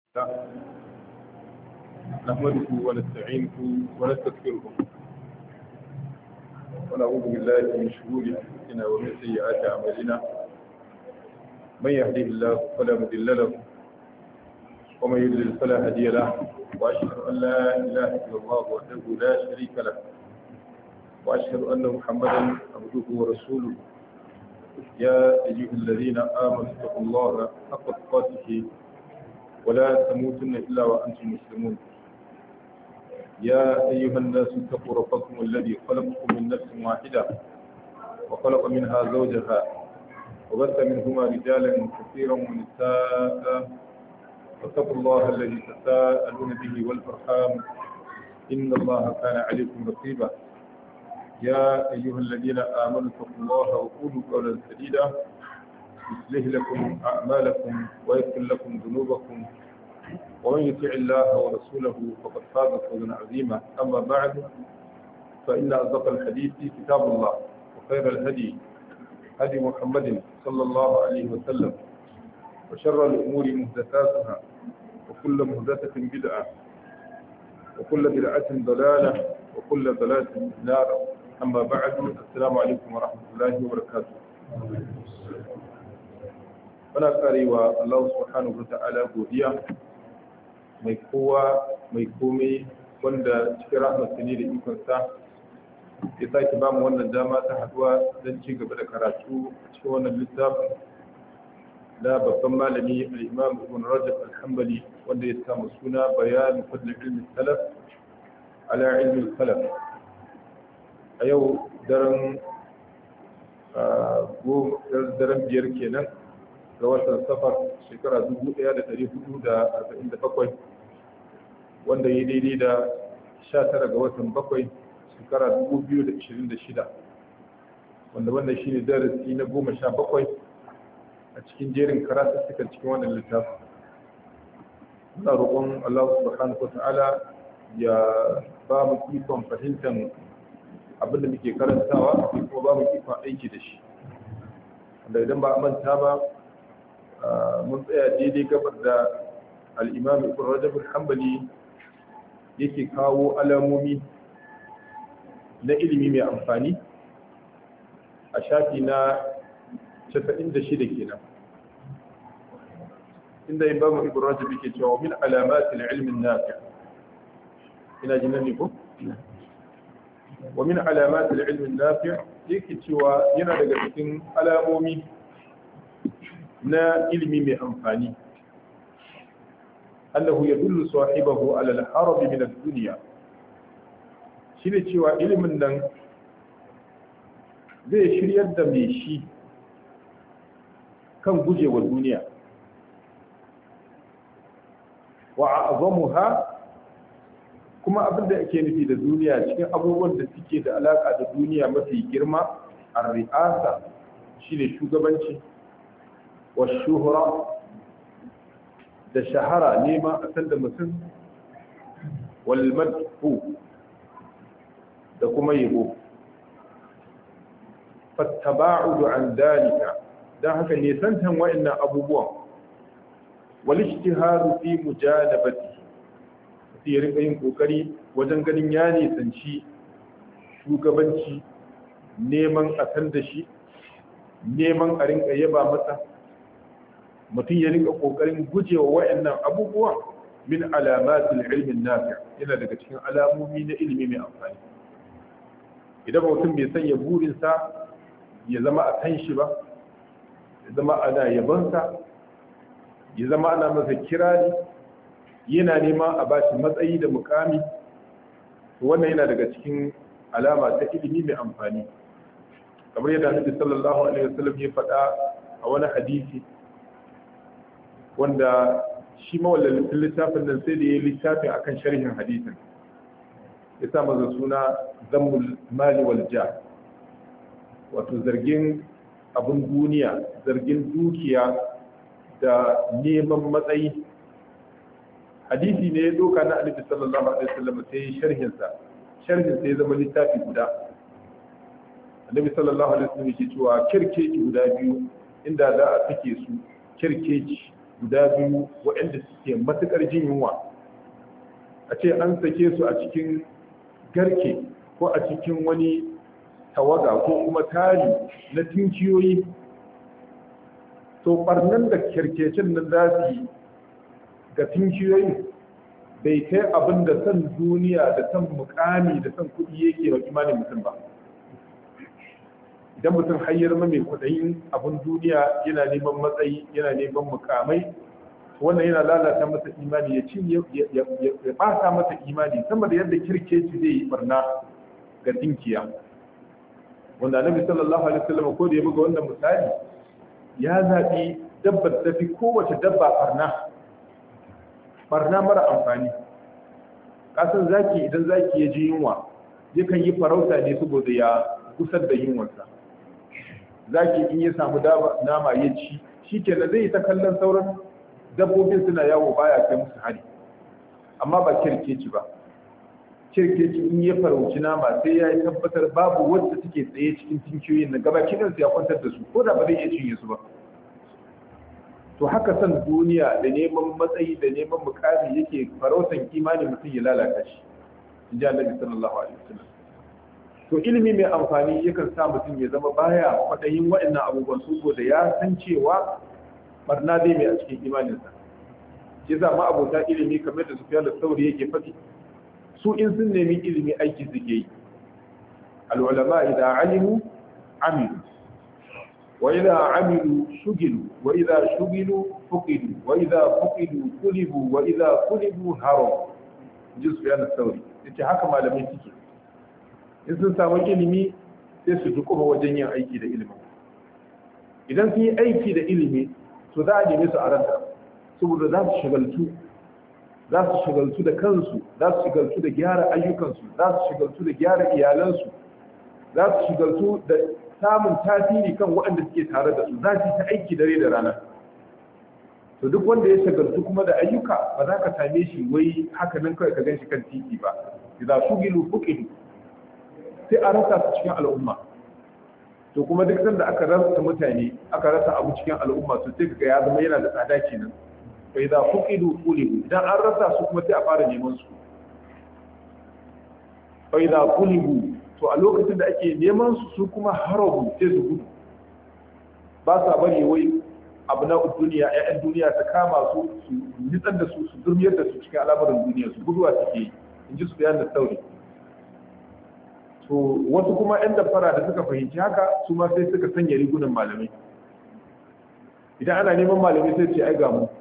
نحمده ونستعينه ونستغفره ونعوذ بالله من شرور انفسنا ومن سيئات اعمالنا من يهده الله فلا مضل له ومن يضلل فلا هادي له واشهد ان لا اله الا الله وحده لا شريك له واشهد ان محمدا عبده ورسوله يا ايها الذين امنوا اتقوا الله حق تقاته ولا تموتن إلا وأنتم مسلمون يا أيها الناس اتقوا ربكم الذي خلقكم من نفس واحدة وخلق منها زوجها وبث منهما رجالا كثيرا ونساء واتقوا الله الذي تساءلون به والأرحام إن الله كان عليكم رقيبا يا أيها الذين آمنوا اتقوا الله وقولوا قولا سديدا يصلح لكم أعمالكم ويغفر لكم ذنوبكم ومن يطع الله ورسوله فقد فاز فوزا عظيما أما بعد فإن أصدق الحديث كتاب الله وخير الهدي هدي محمد صلى الله عليه وسلم وشر الأمور محدثاتها وكل محدثة بدعة وكل بدعة ضلالة وكل ضلالة في النار أما بعد السلام عليكم ورحمة الله وبركاته muna karewa Allah subhanahu wa ta'ala godiya mai kowa mai komai wanda cikin rahmatsa ne da ikonsa ya sake ba mu wannan dama ta haduwa don ci gaba da karatu a cikin wannan littafin na babban malami al-imam ibn rajab al-hanbali wanda ya samu suna bayan fadl ilmi salaf ala ilmi salaf a yau daren daren biyar kenan ga watan safar shekara 1447 wanda ya daidai da 19 ga watan bakwai shekara 2026 wanda wannan shi ne darasi na 17 a cikin jerin karatattukan cikin wannan littafin muna roƙon Allah subhanahu wata'ala ya ba mu ikon fahimtar abinda muke karantawa kuma ba mu ikon aiki da shi wanda idan ba a manta ba mun tsaya daidai gabar da al'imam ibn rajab al-hanbali yake kawo alamomi na ilimi mai amfani a shafi na 96 kenan inda imam ibn rajab yake cewa min alamatil ilmin nafi ina jinan ne ko wa min alamatil ilmin nafi yake cewa yana daga cikin alamomi na ilimi mai amfani annahu yadullu sahibahu ala al-harab min ad-dunya shine cewa ilimin nan zai shiryar da mai shi kan gujewa duniya wa a'zamuha kuma abinda ake nufi da duniya cikin abubuwan da suke da alaka da duniya mafi girma ar-ri'asa shine shugabanci والشهرة da shahara nema a san da mutum walmadhu da kuma yabo fattaba'udu an dalika dan haka ne santan wa'annan abubuwan wal ijtihadu fi mujalabati sai rika yin kokari wajen ganin ya nisanci shugabanci neman a san da shi neman a rinka yaba masa mutum ya rinka kokarin gujewa wayannan abubuwa min alamatul ilmin nafi yana daga cikin alamomi na ilimi mai amfani idan mutum bai sanya burinsa ya zama a kan shi ba ya zama ana yabansa ya zama ana masa kirari yana nema a bashi matsayi da mukami wannan yana daga cikin alama ta ilimi mai amfani kamar yadda Annabi sallallahu alaihi wasallam ya faɗa a wani hadisi wanda shi mawallafin littafin nan sai da ya yi littafin akan sharhin hadisin ya sa maza suna zammul mali wal ja wato zargin abin duniya zargin dukiya da neman matsayi hadisi ne ya doka na annabi sallallahu alaihi wasallam sai ya sharhin sa sharhin sai ya zama littafi guda annabi sallallahu alaihi wasallam yake cewa kirkeci guda biyu inda za a sake su kirkeci guda biyu waɗanda suke matuƙar jin yunwa a ce an sake su a cikin garke ko a cikin wani tawaga ko kuma tari na tinkiyoyi to barnan da kirkecin nan za su yi ga tinkiyoyin bai kai abin da san duniya da san mukami da san kuɗi yake wa imanin mutum ba idan mutum hayyar mai kudayin abin duniya yana neman matsayi yana neman mukamai wannan yana lalata masa imani ya cinye ya bata masa imani sama da yadda kirkeci zai yi barna ga dinkiya wanda annabi sallallahu alaihi wasallam ko da ya buga wannan misali ya zabi dabbar ta fi kowace dabba barna barna mara amfani kasan zaki idan zaki ya ji yunwa yakan yi farauta ne saboda ya kusar da yunwarsa zaki in ya samu nama ya ci shi kenan zai ta kallon sauran dabbobin suna yawo baya kai musu hari amma ba kirkeci ba kirkeci in ya farauci nama sai ya tabbatar babu wacce take tsaye cikin tinkiyoyin na gaba kidansu ya kwantar da su ko da ba zai iya cinye su ba to haka san duniya da neman matsayi da neman mukami yake farautan imanin mutum ya lalata shi in ji annabi sallallahu alaihi wasallam to ilimi mai amfani yakan sa mutum ya zama baya kwaɗayin waɗannan abubuwan saboda ya san cewa barna zai mai a cikin imaninsa shi za ma abota ilimi kamar da sufiya da sauri yake faɗi su in sun nemi ilimi aiki suke yi al'ulama idan alimu amilu wa idan amilu shugilu wa idan shugilu fuqidu wa idan fuqidu kulibu wa idan kulibu haram ji sufiya da sauri yace haka malamai suke in sun samu ilimi sai su dukuma wajen yin aiki da ilimi idan sun yi aiki da ilimi to za a neme su a ranta saboda za su shagaltu za su shagaltu da kansu za su shagaltu da gyara ayyukansu za su shagaltu da gyara iyalansu za su shagaltu da samun tasiri kan waɗanda suke tare da su za su ta aiki dare da rana to duk wanda ya shagaltu kuma da ayyuka ba za ka same shi wai haka nan kawai ka gan shi kan titi ba idan shugilu fuqidu sai a rasa su cikin al'umma to kuma duk sanda aka rasa mutane aka rasa abu cikin al'umma to sai kaga ya zama yana da tsada kenan fa idza fuqidu qulibu idan an rasa su kuma sai a fara neman su fa idza qulibu to a lokacin da ake neman su su kuma harabu sai su gudu ba sa bari wai abu na duniya ƴaƴan duniya ta kama su su nitsar da su su durmiyar da su cikin al'amuran duniya su guduwa suke yi in ji su bayan da sauri to wasu kuma 'yan damfara da suka fahimci haka su ma sai suka sanya rigunan malamai idan ana neman malamai sai ce ai ga mu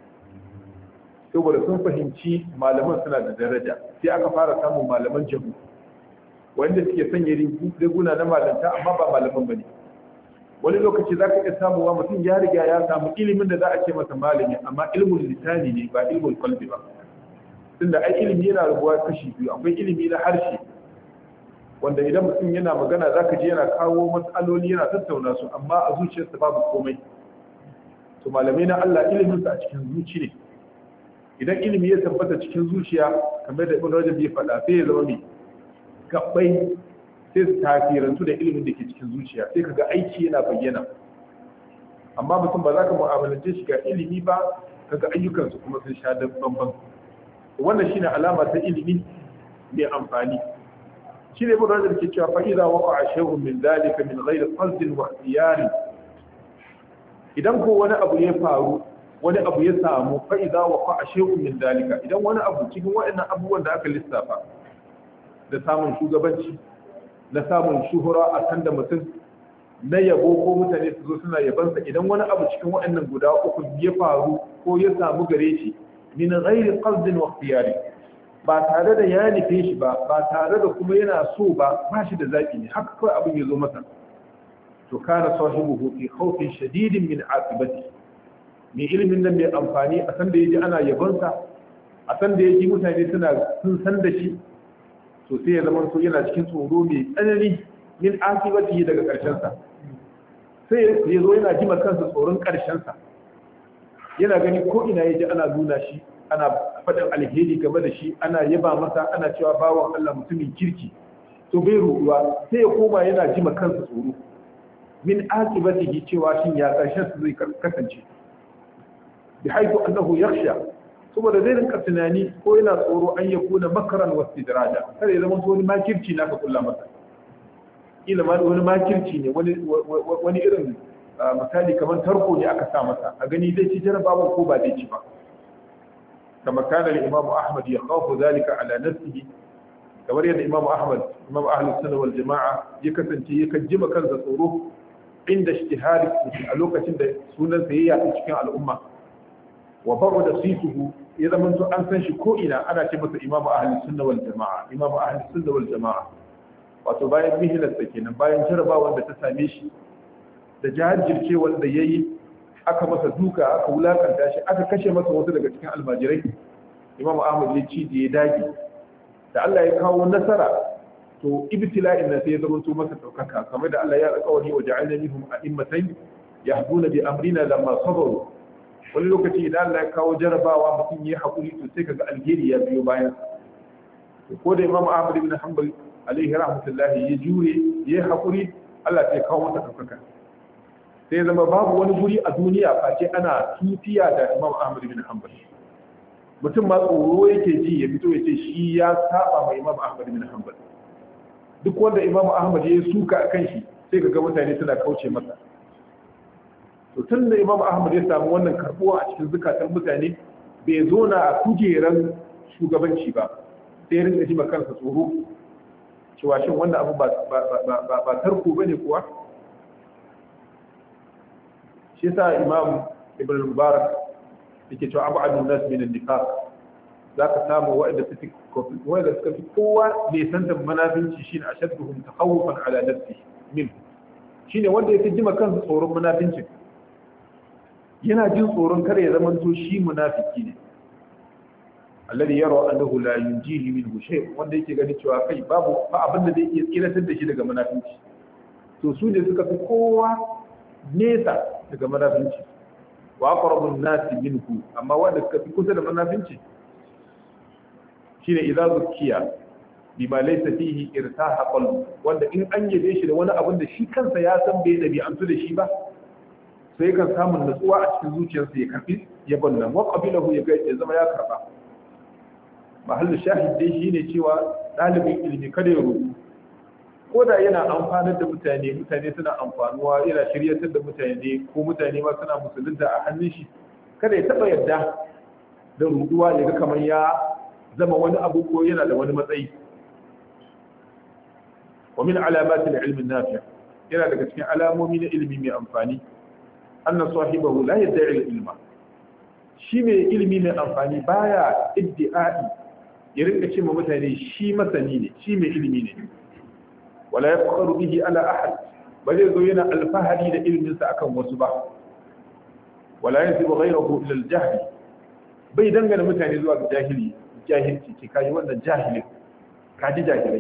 saboda sun fahimci malaman suna da daraja sai aka fara samun malaman jabu wanda suke sanya riguna na malanta amma ba malaman bane wani lokaci za ka iya samuwa mutum ya riga ya samu ilimin da za a ce masa malami amma ilmin lisani ne ba ilmin qalbi ba tunda ai ilimi yana rabuwa kashi biyu akwai ilimi na harshe wanda idan mutum yana magana za ka je yana kawo matsaloli yana tattauna su amma a zuciyarsa babu komai to malamai na Allah iliminsa a cikin zuci ne idan ilimi ya tabbata cikin zuciya kamar da ibn rajab ya faɗa sai ya zama mai gabbai sai su tafirantu da ilimin da ke cikin zuciya sai kaga aiki yana bayyana amma mutum ba za ka mu'amalance shi ga ilimi ba kaga ayyukansu kuma sun sha da bambam wannan shine alama ta ilimi mai amfani shi ne ibn rajab ke cewa fa idza waqa'a shay'un min dhalika min ghayri qasd wa ikhtiyar idan ko wani abu ya faru wani abu ya samu fa idza waqa'a shay'un min dhalika idan wani abu cikin waɗannan abubuwan da aka lissafa da samun shugabanci na samun shuhura a kan da mutum na yabo ko mutane su zo suna yabansa idan wani abu cikin waɗannan guda uku ya faru ko ya samu gare shi min ghairi qasd wa ikhtiyar ba tare da ya nufe shi ba ba tare da kuma yana so ba ba shi da zaɓi ne haka kawai abin ya zo masa to kana sahibuhu fi khawfin shadidin min aqibati mai ilimin nan mai amfani a san da yaji ana yabonsa a san da yaji mutane suna sun san da shi to sai ya zama so yana cikin tsoro mai tsanani min aqibati daga karshen sa sai ya zo yana jima kansa tsoron karshen sa yana gani ko ina yaji ana nuna shi ana faɗin alheri game da shi ana yaba masa ana cewa bawan Allah mutumin kirki to bai ruɗuwa sai ya koma yana jima kansa tsoro min aqibatihi cewa shin ya karshen su zai kasance bi haifu annahu yakhsha saboda zai rinka tunani ko yana tsoro an ya kuna makaran wasu istidraja kada ya zama wani makirci na ka kulla masa ila ma wani makirci ne wani irin misali kamar tarko ne aka sa masa a gani zai ci jarabawa ko ba zai ci ba kama kana al-imam ahmad ya khafu zalika ala nafsihi kamar yadda imam ahmad imam ahlus sunna wal jamaa ya kasance ya kajjima kansa tsoro inda ijtihadi a lokacin da sunan sa ya yaɗu cikin al'umma wa babu da situhu ya zama to an san shi ko ina ana ce masa imamu ahli sunna wal jama'a imamu ahli sunna wal jama'a wato bayan mihilar sa kenan bayan jarabawar da ta same shi da jajircewar da yayi aka masa duka aka wulakanta shi aka kashe masa wasu daga cikin almajirai imamu ahmad ya ci da ya dage da Allah ya kawo nasara to ibtila'in nan sai ya zama to masa daukaka kamar da Allah ya alƙawari wa ja'alna minhum a'immatan yahduna bi amrina lamma sabaru wani lokaci idan Allah ya kawo jarabawa mutum ya haƙuri to sai kaga alheri ya biyo bayan ko da Imam Ahmad ibn Hanbal alaihi rahmatullahi ya jure ya haƙuri Allah sai kawo masa ɗaukaka sai zama babu wani guri a duniya face ana tutiya da Imam Ahmad ibn Hanbal mutum ma tsoro yake ji ya fito ya ce shi ya saba mai Imam Ahmad ibn Hanbal duk wanda Imam Ahmad ya suka akan shi sai kaga mutane suna kauce masa to tun da imam ahmad ya samu wannan karbuwa a cikin zukatan mutane bai zo na a kujeran shugabanci ba sai rinka ji kansa tsoro cewa shin wannan abu ba tarko ba ne kuwa shi sa imam ibn mubarak yake cewa abu adun nas min nifaq za ka samu waɗanda suka fi kowa ne santa manafinci shine ashadduhum takhawufan ala nafsi min shine wanda ya fi jima kansa tsoron munafincin yana jin tsoron kare ya zama to shi munafiki ne alladhi yara annahu la yunjihi minhu shay wanda yake gani cewa kai babu ba abin da zai iya tsiratar da shi daga munafinci to su ne suka fi kowa nesa daga munafinci wa aqrabu an-nasi minhu amma wanda suka fi kusa da munafinci shine idza zukiya bima laysa fihi irtaha qalbu wanda in an yabe shi da wani abin da shi kansa ya san bai dabi'antu da shi ba sai kan samun natsuwa a cikin zuciyarsa ya karbi ya bannan wa qabilahu ya ya zama ya karba mahallin shahid dai shine cewa dalibin ilimi kada ya rubu ko da yana amfanar da mutane mutane suna amfanuwa yana shiryatar da mutane ko mutane ma suna musulunta a hannun shi kada ya taba yadda da ruduwa ya ga kamar ya zama wani abu ko yana da wani matsayi wa min alamatil ilmi nafi' yana daga cikin alamomi na ilimi mai amfani anna sahibahu la yad'i ilma shi mai ilimi mai amfani baya iddi'ai ya rinka cewa mutane shi masani ne shi mai ilimi ne wala yafkharu bihi ala ahad ba zai zo yana alfahari da ilimin sa akan wasu ba wala yansibu ghayrahu ila al-jahl bai dangana mutane zuwa ga jahili jahilci ke kai wannan jahilin kaji jahilai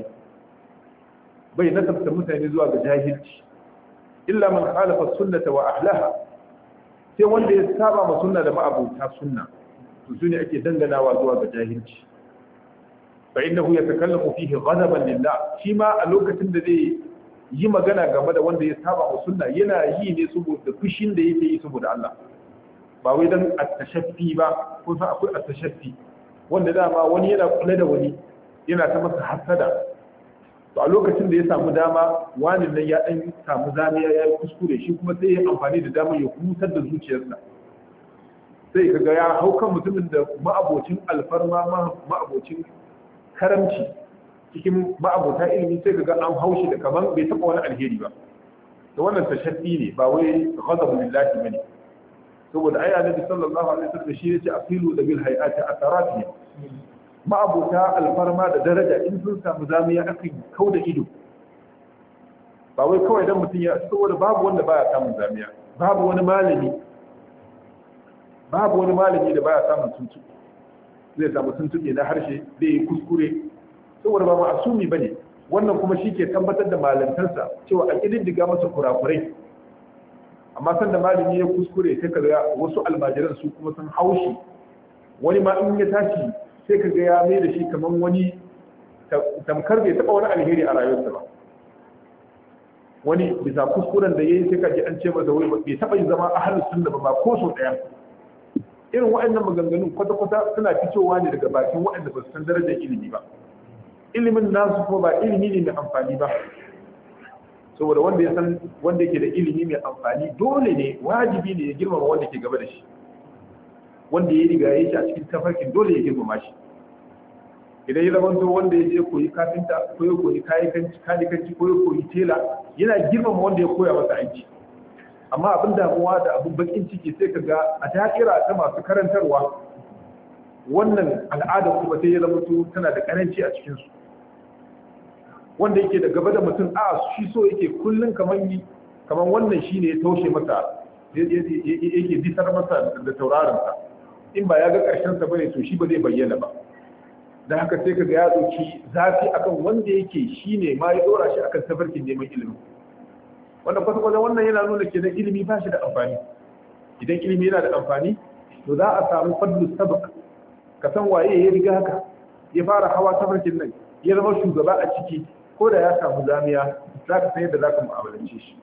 bai nasabta mutane zuwa ga jahilci illa man khalafa sunnata wa ahlaha sai wanda ya saba ma sunna da ma'abuta sunna to su ne ake danganawa zuwa ga jahilci fa innahu yatakallamu fihi ghadaban lillah shi ma a lokacin da zai yi magana game da wanda ya saba ma sunna yana yi ne saboda fushin da yake yi saboda Allah ba wai dan at-tashaffi ba ko sa akwai at-tashaffi wanda dama wani yana kula da wani yana ta masa hasada to a lokacin da ya samu dama wani nan ya dan samu zamiya ya yi kuskure shi kuma sai ya amfani da dama ya hutar da zuciyarsa sai kaga ya hau kan mutumin da ma'abocin alfarma ma'abocin karamci cikin ma'abota ilimi sai kaga an haushi da kaman bai taba wani alheri ba to wannan tashaddi ne ba wai ghadabu lillahi bane saboda ai annabi sallallahu alaihi wasallam shi yace aqilu da bil hayati atharati ma'abota alfarma da daraja in sun samu zamiya akan kau da ido ba wai kawai dan mutum ya saboda babu wanda baya samun zamiya babu wani malami babu wani malami da baya samun tuntu zai samu tuntuɓe na harshe zai yi kuskure saboda ba ma'asumi bane wannan kuma shi ke tabbatar da malantarsa cewa a ƙididdiga masa kurakurai amma san da malami ya kuskure sai ka ga wasu almajiran su kuma sun haushi wani ma in ya tashi sai ka ga ya mai da shi kamar wani tamkar bai taɓa wani alheri a rayuwarsa ba wani bisa kuskuren da ya yi sai ka ji an ce masa wai bai taɓa yin zama ahalus sunna ba ba ko so ɗaya irin waɗannan maganganun kwata-kwata suna fitowa ne daga bakin waɗanda ba su san darajar ilimi ba ilimin nasu kuma ba ilimi ne mai amfani ba saboda wanda ya san wanda yake da ilimi mai amfani dole ne wajibi ne ya girmama wanda ke gaba da shi wanda ya riga ya shi a cikin tafarkin dole ya girmama shi idan ya zama to wanda ya je koyi kafinta ko ya koyi kayakanci kanikanci ko ya koyi tela yana girmama wanda ya koya masa aiki amma abin damuwa da abin bakin ciki sai ka ga a da'ira ta masu karantarwa wannan al'ada kuma sai ya zama to tana da karanci a cikin su wanda yake da gaba da mutum a shi so yake kullun kaman yi kaman wannan shine ya taushe masa yake disar masa da tauraron sa in ba ya ga karshen sa bane to shi ba zai bayyana ba da haka sai kaga ya dauki zafi akan wanda yake shine ma ya dora shi akan tafarkin neman ilimi wannan kwata-kwata wannan yana nuna kenan ilimi ba shi da amfani idan ilimi yana da amfani to za a samu fadlu sabak ka san waye ya riga haka ya fara hawa tafarkin nan ya zama shugaba a ciki ko da ya samu zamiya za ka san yadda za ka mu'amalance shi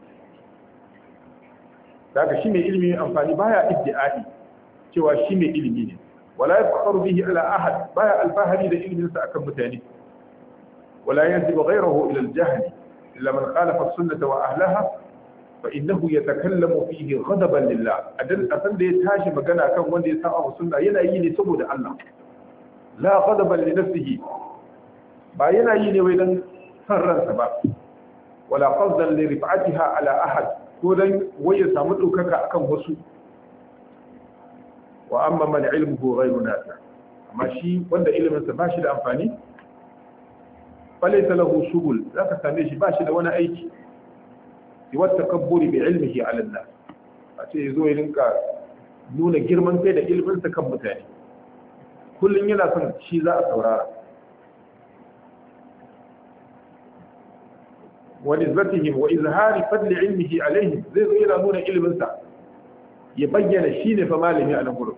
daga shi mai ilimi amfani baya iddi'ai cewa shi mai ilimi ne wala yafkharu bihi ala ahad baya alfahari da ilimin sa akan mutane wala yanzibu ghayrahu ila al-jahl illa man khalafa as-sunnah wa ahlaha fa innahu yatakallamu fihi ghadaban lillah adan asan da ya tashi magana kan wanda ya saba sunna yana yi ne saboda Allah la ghadaban li nafsihi ba yana yi ne wai dan san ransa ba wala qasdan li rif'atiha ala ahad ko dan wai ya samu daukaka akan wasu wa amma man ilmuhu ghayru nafi amma shi wanda ilimin sa bashi da amfani falaysa lahu shugul zaka same shi bashi da wani aiki siwa takabburi bi ilmihi ala an-nas a ce yazo ya rinka nuna girman kai da ilimin sa kan mutane kullun yana son shi za a saurara ونسبتهم وإظهار فضل علمه عليهم زي زي نون علم سا يبين شين فمالهم على غرب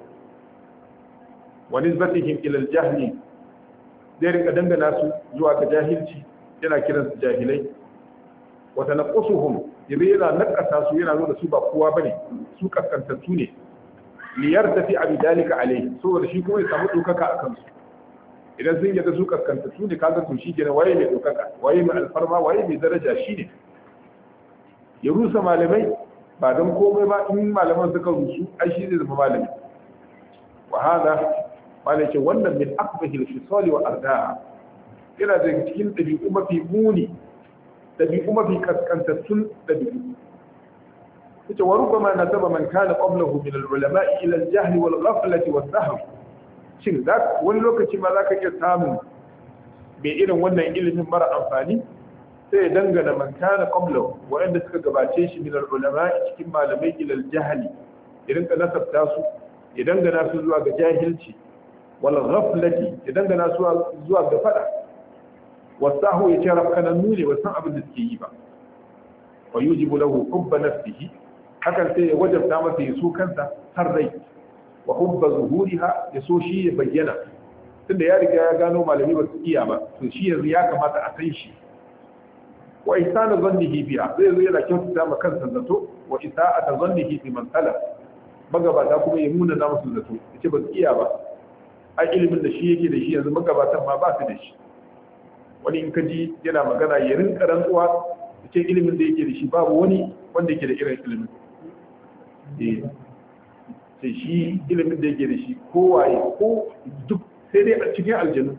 ونسبتهم إلى الجهل zai rika dangana su zuwa ga jahilci yana kiran su jahilai wa tanaqqusuhum yabi yana nakasa su yana nuna su ba kowa bane su kaskantattu ne li yartafi abi dalika alai saboda shi kuma ya samu dokaka akan su idan sun yadda su kaskantattu ne kaga to shi kenan waye mai dokaka waye mai alfarma waye mai daraja shi ne ya rusa malamai ba don komai ba in malaman suka rusu ai shi zai zama malami wa hada malai ce wannan min akbahil fisali wa arda'a yana da cikin dabi'u mafi muni dabi'u mafi kaskantattun dabi'u yace wa rubbama nasaba man kana qablahu min al-ulama'i ila al-jahl wal ghaflati was sahm shin wani lokaci ma zaka iya samun mai irin wannan ilimin mara amfani sai ya dangana man kana qablahu wa'anda suka gabace shi min al-ulama'i cikin malamai ila al-jahl idan ka nasabta su ya dangana su zuwa ga jahilci wal ghaflati ya dangana su zuwa ga fada wasahu ya ce rafkanannu ne wasan abin da suke yi ba wa yujibu lahu hubba nafsihi hakan sai ya wajabta masa ya so kansa har rai wa hubba zuhuriha ya so shi ya bayyana tunda ya riga ya gano malami ba su iya ba to shi yanzu ya kamata a san shi wa ihsanu zannihi biha zai zo yana kyautata ma kansa zato wa isa'ata zannihi bi man talab magabata kuma ya muna na musu zato yace ba su iya ba ai ilimin da shi yake da shi yanzu magabatan ma ba su da shi wani in ka ji yana magana ya rinka rantsuwa yace ilimin da yake da shi babu wani wanda yake da irin ilimin eh sai shi ilimin da yake da shi kowaye ko duk sai dai a cikin aljanu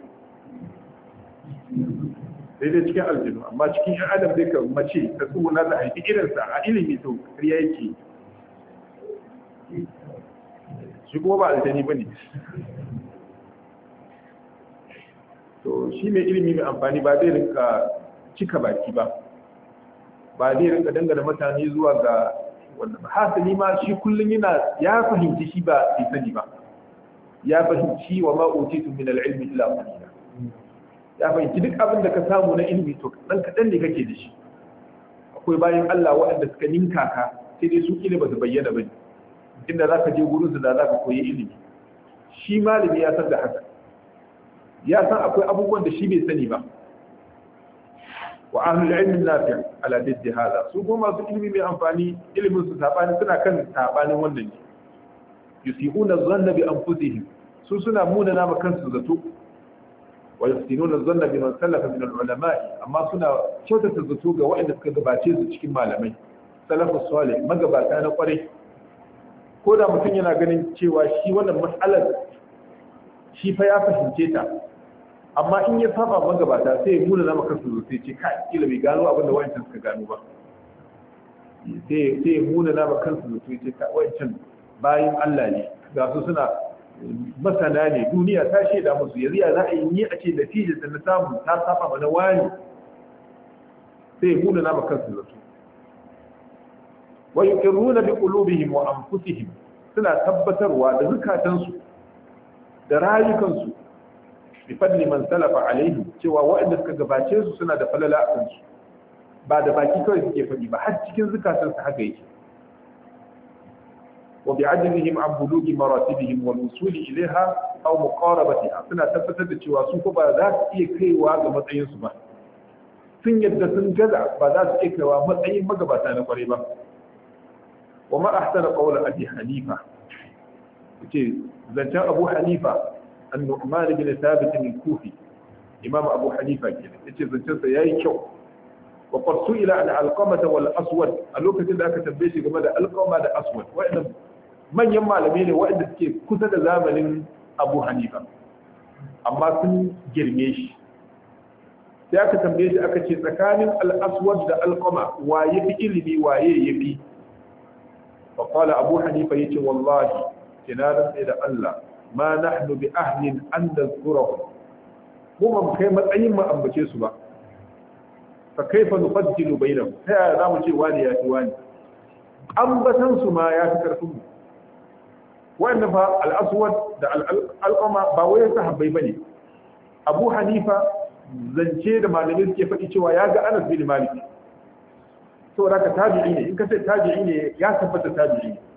sai dai cikin aljanu amma cikin yan adam zai ka mace ta tsuna ta haifi irinsa a ilimi to kariya yake shi kuma ba aljani ba ne to shi mai ilimi mai amfani ba zai rinka cika baki ba ba zai rinka dangana mutane zuwa ga wanda ba hasali ma shi kullum yana ya fahimci shi ba bai sani ba ya fahimci wa ma utitu min al-ilmi illa qalila ya fahimci duk abin da ka samu na ilimi to dan kadan ne kake da shi akwai bayan Allah waɗanda suka ninka ka sai dai su ilimi ba su bayyana bane inda zaka je gurin su da zaka koyi ilimi shi malami ya san da haka ya san akwai abubuwan da shi bai sani ba wa ahlul ilmi nafi' ala diddi hada su kuma masu ilimi mai amfani ilimin su sabani suna kan sabanin wannan ne yusi'una dhanna bi anfusihim su suna muna nama kansu zato wa yusinuna dhanna bi man salafa min al-ulama amma suna kyautata zato ga waɗanda suka gabace su cikin malamai salafus salih magabata na kwarai ko da mutum yana ganin cewa shi wannan mas'alar shi fa ya fahimce ta amma in ya saba magabata sai ya muna nama kansu zato sai ce kai kila bai gano abin da wayancan suka gano ba sai sai ya muna nama kansu zato sai ce wayancan bayan Allah ne ga su suna masana ne duniya ta shaida musu yanzu ya za a yi ni a ce natijar da na samu ta saba mana wani sai ya muna nama kansu zato wa yuqirruna bi qulubihim wa anfusihim suna tabbatarwa da zukatansu da rayukansu bi fadli man salafa alaihi cewa waɗanda suka gabace su suna da falala a kansu ba da baki kawai suke faɗi ba har cikin zukatansu haka yake وبعدلهم عن بلوغ مراتبهم والوصول إليها أو مقاربتها suna tabbatar da cewa su ko ba za su iya kaiwa ga matsayin su ba sun yadda sun gaza ba za su iya kaiwa matsayin magabata na kware ba wa ma ahsana qawla abi hanifa yace zancen abu hanifa an-nu'man bin thabit al-kufi imam abu hanifa kenan yace zancen sa yayi kyau wa qad su'ila an alqamata wal aswad a lokacin da aka tambaye shi game da alqama da aswad wa'annan manyan malamai ne waɗanda suke kusa da zamanin abu hanifa amma sun girme shi sai aka tambaye shi aka ce tsakanin al'aswad da alƙama waye fi ilimi waye ya fi faƙwala abu hanifa ya ce wallahi kina rantse da allah ma nahnu bi ahlin an da zurahu mu ba mu kai matsayin mu ambace su ba fa kaifa nufaddilu bainahum ta yaya za mu ce wani ya fi wani ambatan su ma ya fi karfin mu wa'annan fa al'aswad da al'alƙama ba wai sahabbai bane abu hanifa zance da malamai suke faɗi cewa ya ga anas bin malik saboda ka tabi'i ne in ka ce tabi'i ne ya tabbata tabi'i ne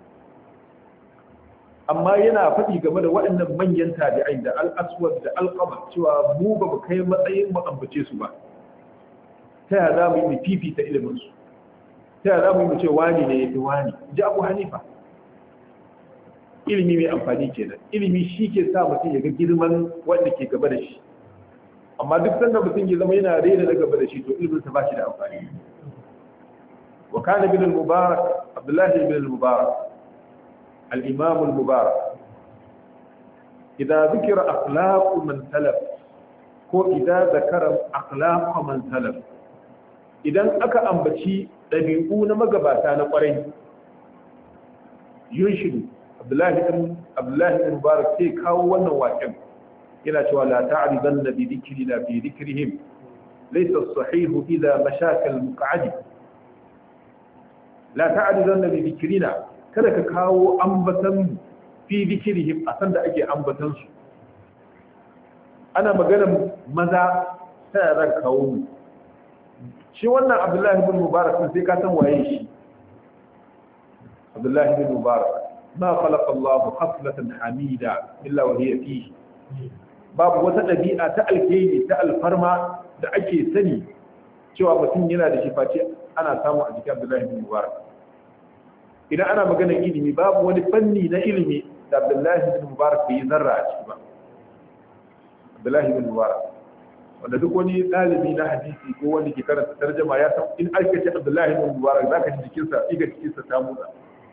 amma yana faɗi game da waɗannan manyan tabi'ai da al'aswad da alƙama cewa mu ba mu kai matsayin mu ambace su ba ta yaya za mu yi mu fifita ilimin su ta yaya za mu yi mu ce wani ne ya fi wani ji abu hanifa ilimi mai amfani kenan ilimi shi ke sa mutum ya ga girman wanda ke gaba da shi amma duk sanda mutum ya zama yana rena na gaba da shi to ilimin sa ba shi da amfani wa kana bin al-mubarak abdullahi bin al-mubarak al-imam al-mubarak idza dhikra akhlaq man salaf ko idza zakara akhlaq man salaf idan aka ambaci dabi'u na magabata na kwarai yunshidu abdullahi ibn abdullahi ibn mubarak sai kawo wannan waƙen yana cewa la ta'ridan bi dhikrina fi dhikrihim laysa as-sahih idha mashaka al-muq'ad la ta'ridan bi dhikrina kada ka kawo ambatan fi dhikrihim a san da ake ambatan su ana magana maza sai ran kawo mu shi wannan abdullahi ibn mubarak sai ka san waye shi abdullahi ibn mubarak ما خلق الله خصلة حميدة إلا وهي فيه babu wata ɗabi'a ta alkhairi ta alfarma da ake sani cewa mutum yana da shi face ana samu a jikin Abdullahi bin Mubarak idan ana maganar ilimi babu wani fanni na ilimi da Abdullahi bin Mubarak bai zarra a ciki ba Abdullahi bin Mubarak wanda duk wani ɗalibi na hadisi ko wanda ke karanta tarjama ya san in aka ce Abdullahi bin Mubarak zaka ji jikinsa iga jikinsa ta motsa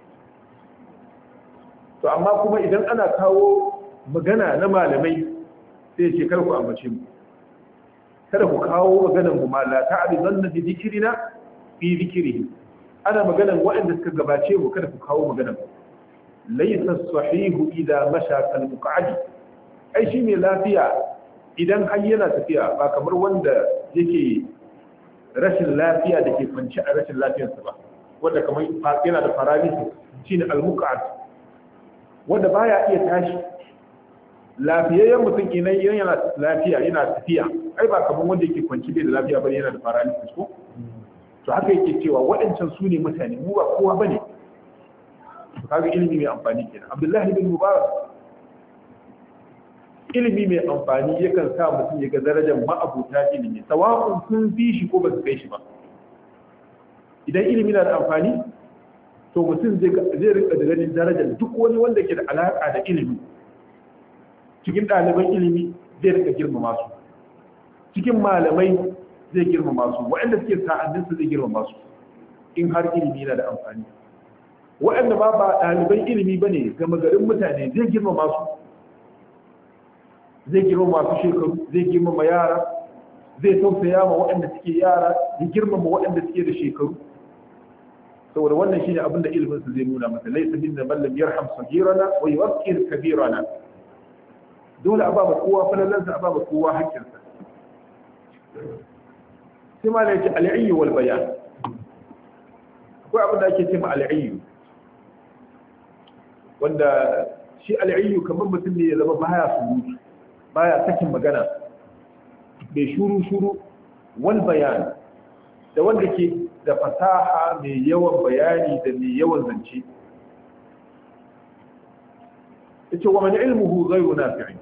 to amma kuma idan ana kawo magana na malamai sai ce kar ku ambace mu kada ku kawo maganar mu ma la ta'ridan bi dhikrina fi dhikrihi ana maganar waɗanda suka gabace mu kada ku kawo maganar mu laysa sahihu idha masha kal muq'adi ai shi ne lafiya idan har yana tafiya ba kamar wanda yake rashin lafiya da ke kwanci a rashin lafiyarsa ba wanda kamar yana da paralysis shine al-muq'ad wanda baya iya tashi lafiyayyen mutum idan yana lafiya yana tafiya ai ba kamar wanda yake kwanci bai da lafiya bane yana da paralysis ko to haka yake cewa waɗancan su ne mutane mu ba kowa bane to kaga ilimi mai amfani kenan Abdullahi bin Mubarak ilimi mai amfani yakan sa mutum ya ga darajar ma'abuta ilimi sawa'un sun fi shi ko ba su kai shi ba idan ilimi na da amfani to mutum zai rika da ganin darajar duk wani wanda ke da alaƙa da ilimi cikin ɗaliban ilimi zai rika girmama su cikin malamai zai girmama su waɗanda suke sa'adinsu zai girmama su in har ilimi na da amfani waɗanda ba ba ɗaliban ilimi ba ne gama garin mutane zai girmama su zai girmama su shekaru zai girmama yara zai tausaya ma waɗanda suke yara ya girmama waɗanda suke da shekaru saboda wannan shine abin da ilimin su zai nuna masa laysa minna man lam yarham sagirana wa yuwaqqir kabirana dole a ba ma kowa falalansa a ba ma kowa hakkinsa sai ma yake al'ayyu wal bayan akwai abin da ake ce ma al'ayyu wanda shi al'ayyu kamar mutum ne ya zama baya surutu baya sakin magana bai shuru shuru wal bayan da wanda ke da fasaha mai yawan bayani da mai yawan zance yace wa man ilmuhu ghayru nafi'in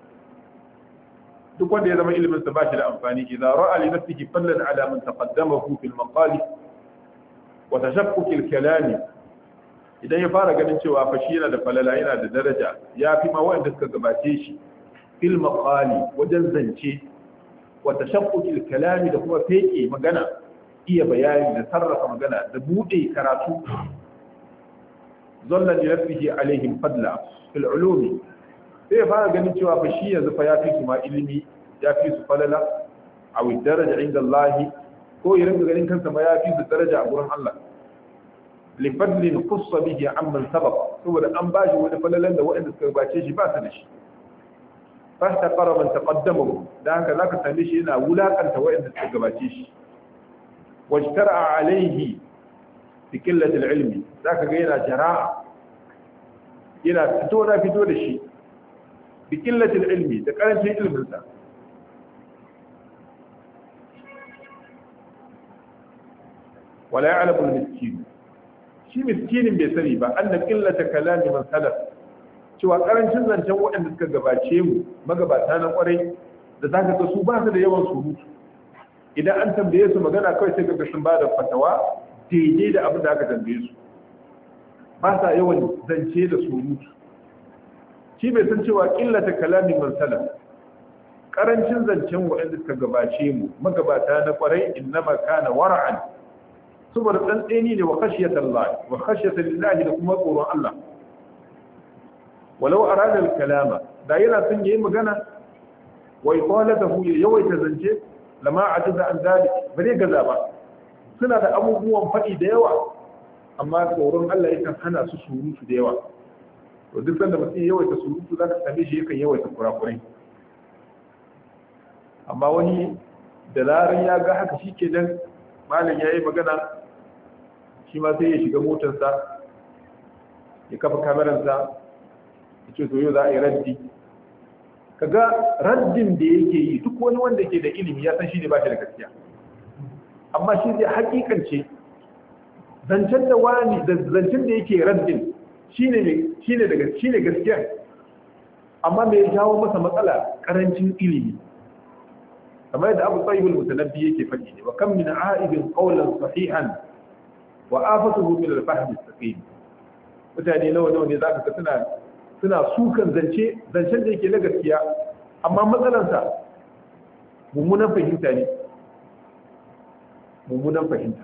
duk wanda ya zama ilimin sa bashi da amfani idan ra'a li nafsihi fallan ala man taqaddamahu fil maqali wa tashaqquk al kalami idan ya fara ganin cewa fa shi yana da falala yana da daraja ya fi ma wanda suka gabace shi fil maqali wajen zance wa tashaqquk al kalami da kuma feke magana iya bayani da sarrafa magana da bude karatu zallan li nafsihi alaihim fadla fil ulumi sai ya fara ganin cewa fa shi yanzu fa ya fi su ma ilimi ya fi su falala a wai daraja inda Allah ko ya rinka ganin kansa ma ya fi su daraja a gurin Allah li fadlin qussa bihi amman sabaq saboda an bashi wani falalan da waɗanda suka gabace shi ba su da shi fa ta fara man taqaddama da haka zaka same shi yana wulakanta waɗanda suka gabace shi wajtara alaihi bi qillati ilmi zaka ga yana jara'a yana fito na fito da shi بقلة العلم ده كان شيء علم الإنسان ولا يعلم المسكين شي مسكين بيسري با أن قلة كلام من سلف cewa karancin zancen waɗanda suka gabace mu magabata na kwarai da za ka ga su ba su da yawan surutu idan an tambaye su magana kawai sai ga sun ba da fatawa daidai da abin da aka tambaye su ba sa yawan zance da surutu shi bai san cewa ƙillata kalamin man salaf karancin zancen waɗanda suka gabace mu magabata na kwarai innama kana wara'an saboda tsantseni ne wa khashiyata Allah wa khashiyata lillahi da kuma tsoron Allah walau arada al-kalama da yana son yayi magana wa iqalatahu ya yawaita zance lama ajaza an dalik bare gaza ba suna da abubuwan faɗi da yawa amma tsoron Allah yakan hana su surutu da yawa to duk sanda mutum yawaita surutu za ka same shi yakan yawaita kurakurai amma wani da zarar ya ga haka shi ke dan malam ya yi magana shi ma sai ya shiga motarsa ya kafa kameransa ya ce to yau za a yi raddi kaga raddin da yake yi duk wani wanda ke da ilimi ya san shi ne ba shi da gaskiya amma shi zai hakikance zancen da wani da zancen da yake raddin shine daga shine gaskiya amma me ya jawo masa matsala karancin ilimi kamar yadda Abu Tayyib al-Mutanabbi yake faɗi ne wa kam min a'ibin qawlan sahihan wa afatuhu min al-fahm as-saqim mutane nawa nawa ne zaka ga suna suna sukan zance zancen da yake na gaskiya amma matsalansa mummunan fahimta ne mummunan fahimta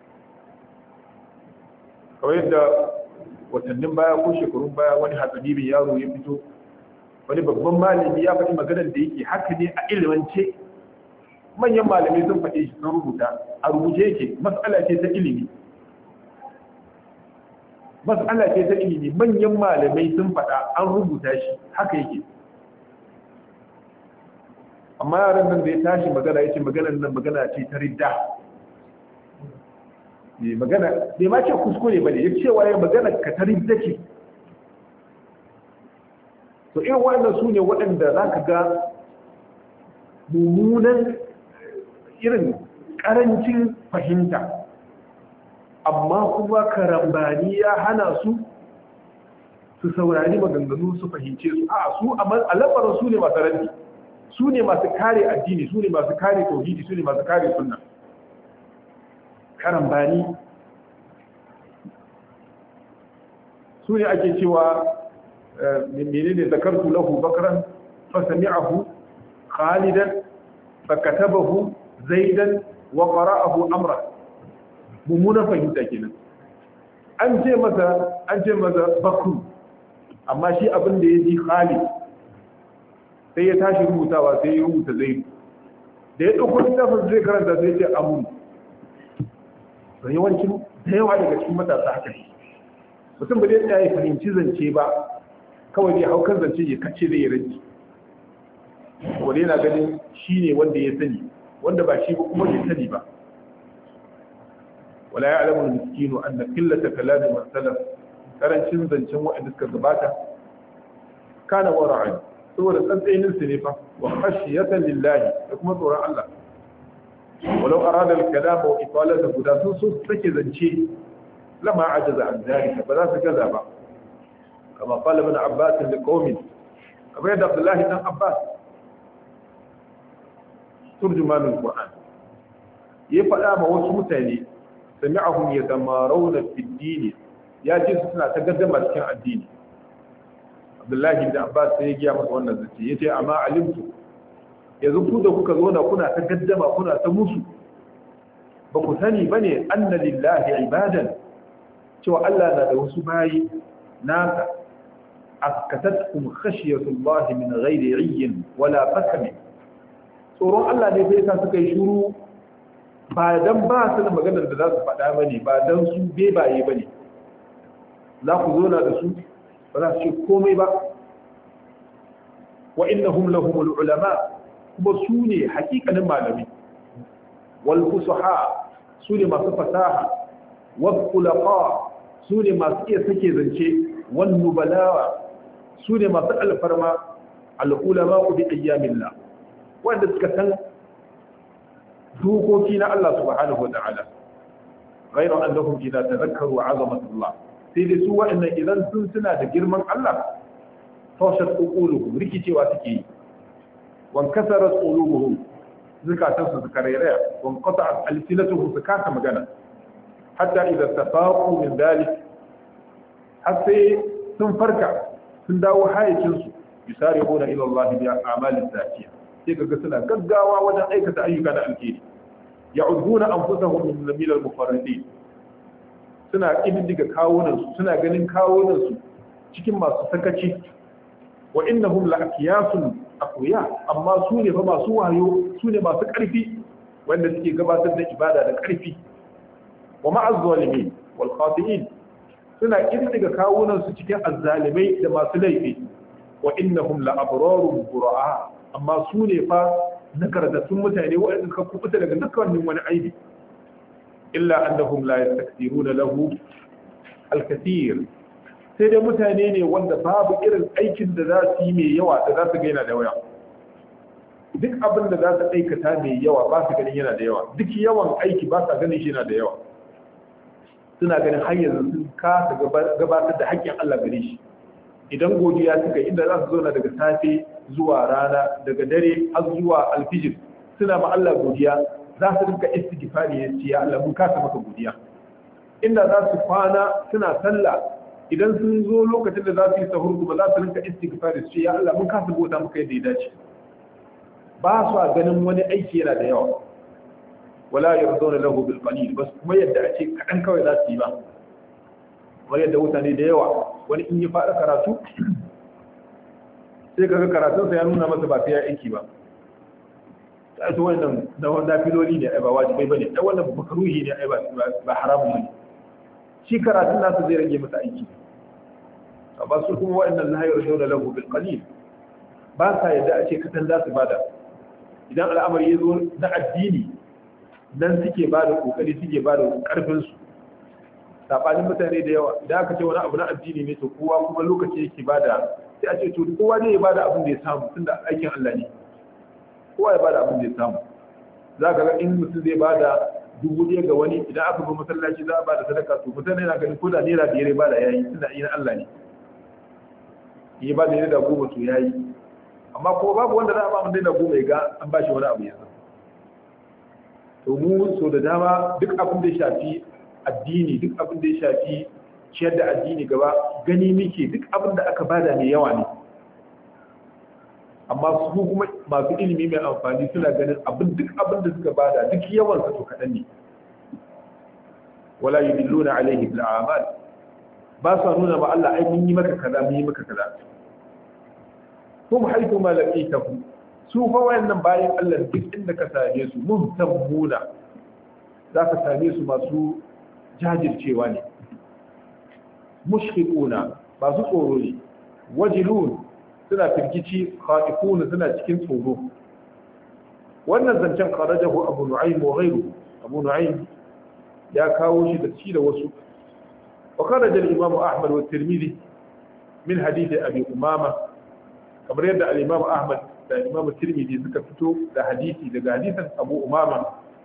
kawai yadda watannin baya ko shekarun baya wani hatsabibin yaro ya fito wani babban malami ya faɗi maganar da yake haka ne a ilimance manyan malamai sun faɗi shi sun rubuta a rubuce yake matsala ce ta ilimi matsala ce ta ilimi manyan malamai sun faɗa an rubuta shi haka yake amma yaran nan da ya tashi magana ya ce maganar nan magana ce ta ridda ne magana bai ma ce kuskure ba ne ya cewa ya magana ka ta ridda ce to irin waɗanda su ne waɗanda za ka ga mummunan irin ƙarancin fahimta amma kuma karambani ya hana su su saurari maganganu su fahimce su a su a labarin su ne masu raddi su ne masu kare addini su ne masu kare tauhidi su ne masu kare sunna karambani su ne ake cewa menene zakartu lahu bakran fa sami'ahu khalidan fa katabahu zaidan wa qara'ahu amra mummunan fahimta kenan an ce masa an ce masa bakru amma shi abin da ya ji khalid sai ya tashi rubutawa sai ya rubuta zaidu da ya ɗauko littafin zai karanta sai ce amun da yawancin da yawa daga cikin matasa haka ne mutum ba zai tsaya ya fahimci zance ba kawai dai haukan zance ya kace zai ranci wanda yana ganin shi ne wanda ya sani wanda ba shi ba kuma bai sani ba wala ya alamu miskinu anna qillata kalami man salaf karancin zancen waɗanda suka gabata kana wara'an saboda tsantsainin su ne fa wa khashiyatan lillahi da kuma tsoron Allah walau arada al-kalam wa italata guda sun so take zance lama ajaza an zalika ba za su gaza ba kama qala ibn abbas li qaumin kamar yadda abdullahi dan abbas turjuman al-qur'an ya faɗa ma wasu mutane sami'ahum yatamaruna fi ad-din ya ce su suna ta gaddama cikin addini abdullahi da abbas sai ya giya masa wannan zace yace amma alimtu yanzu ku da kuka zo na kuna ta gaddama kuna ta musu ba ku sani bane anna lillahi ibadan cewa Allah na da wasu bayi nasa askatatkum khashiyatullahi min ghairi ayyin wala qasam tsoron Allah ne bai sa suka yi shiru ba dan ba su da maganar da za su faɗa bane ba dan su bebaye bane za ku zo na da su ba za su ce komai ba wa innahum lahumul ulama kuma su ne hakikanin malami wal fusaha su ne masu fasaha wal khulaqa su ne masu iya sake zance wan nubalawa su ne masu alfarma al ulama bi ayyamillah wanda suka san dokoki na Allah subhanahu wa ta'ala غير أنهم إذا تذكروا عظمة الله sai dai su waɗannan idan sun suna da girman Allah tawshat qulubuhum rikicewa suke yi wan kasarat qulubuhum zakatan su suka rairaya wan qata'at alsinatuhum su kasa magana hatta idza tafaqu min dalik har sai sun farka sun dawo hayacin su yusari'una ila Allah bi a'malin zatiya sai kaga suna gaggawa wajen aikata ayyuka na alheri ya'uduna anfusahum min lamil al-mufarridin suna ƙididdiga kawunansu suna ganin kawunansu cikin masu sakaci wa innahum la'akiyasun akuya amma su ne fa masu wayo su ne masu ƙarfi wanda suke gabatar da ibada da ƙarfi wa ma'az zalimin wal khati'in suna ƙididdiga kawunansu cikin azzalimai da masu laifi wa innahum la'abrarun bura'a amma su ne fa nagartattun mutane waɗanda suka kubuta daga dukkanin wani aibi إلا أنهم لا يستكثرون له الكثير sai dai mutane ne wanda babu irin aikin da za su yi mai yawa da za su gaina da waya duk abin da za su aikata mai yawa ba su ganin yana da yawa duk yawan aiki ba sa ganin shi yana da yawa suna ganin har yanzu sun kasa gabatar da haƙƙin Allah gare shi idan godiya suka inda za su zauna daga safe zuwa rana daga dare har zuwa alfijir suna ma Allah godiya za su rinka istighfari ya ce ya Allah mun kasa maka godiya inda za su kwana suna sallah idan sun zo lokacin da za su yi sahur kuma za su rinka istighfari su ce ya Allah mun kasa bauta maka yadda ya dace ba su a ganin wani aiki yana da yawa wala yarduna lahu bil qalil bas kuma yadda a ce kadan kawai za su yi ba wani yadda mutane da yawa wani in ya fara karatu sai kaga karatunsa ya nuna masa ba sai ya aiki ba ta su wannan na filoli ne ai ba wajibai bane ai wannan makaruhi ne ai ba haramun bane shi karatun nasu zai rage masa aiki ba su kuma wa'annan la yarjuna lahu bil qalil ba sa yadda a ce katan za su bada idan al'amari ya zo na addini nan suke bada kokari suke bada karfin su sabanin mutane da yawa idan aka ce wani abu na addini ne to kowa kuma lokaci yake bada sai a ce to kowa ne ya bada abin da ya samu tunda aikin Allah ne kowa ya bada abin da ya samu za ka ga in mutum zai bada dubu ɗaya ga wani idan aka bi masallaci za a bada sadaka to mutane yana ganin ko da naira biyar ya bada yayi tunda yi na Allah ne ya bada naira goma to yayi amma kuma babu wanda za a ba mu naira goma ya ga an ba shi wani abu ya san to mu so da dama duk abin da ya shafi addini duk abin da ya shafi ciyar da addini gaba gani muke duk abin da aka bada mai yawa ne amma su kuma masu ilimi mai amfani suna ganin abin duk abin da suka bada duk yawan sa to kaɗan ne wala yudilluna alaihi bil a'mal ba sa nuna ma Allah ai mun yi maka kaza mun yi maka kaza kuma haitu ma laqitahu su fa wayannan bayan Allah duk inda ka same su muhtammuna za ka same su masu jajircewa ne mushfiquna masu tsoro ne wajilun suna firgici khaifuna suna cikin tsoro wannan zancen kharajahu abu nu'aym wa ghayruhu abu nu'aym ya kawo shi da shi da wasu wa kharaja al-imam ahmad wa tirmidhi min hadith abi umama kamar yadda al-imam ahmad da imam tirmidhi suka fito da hadisi daga hadisin abu umama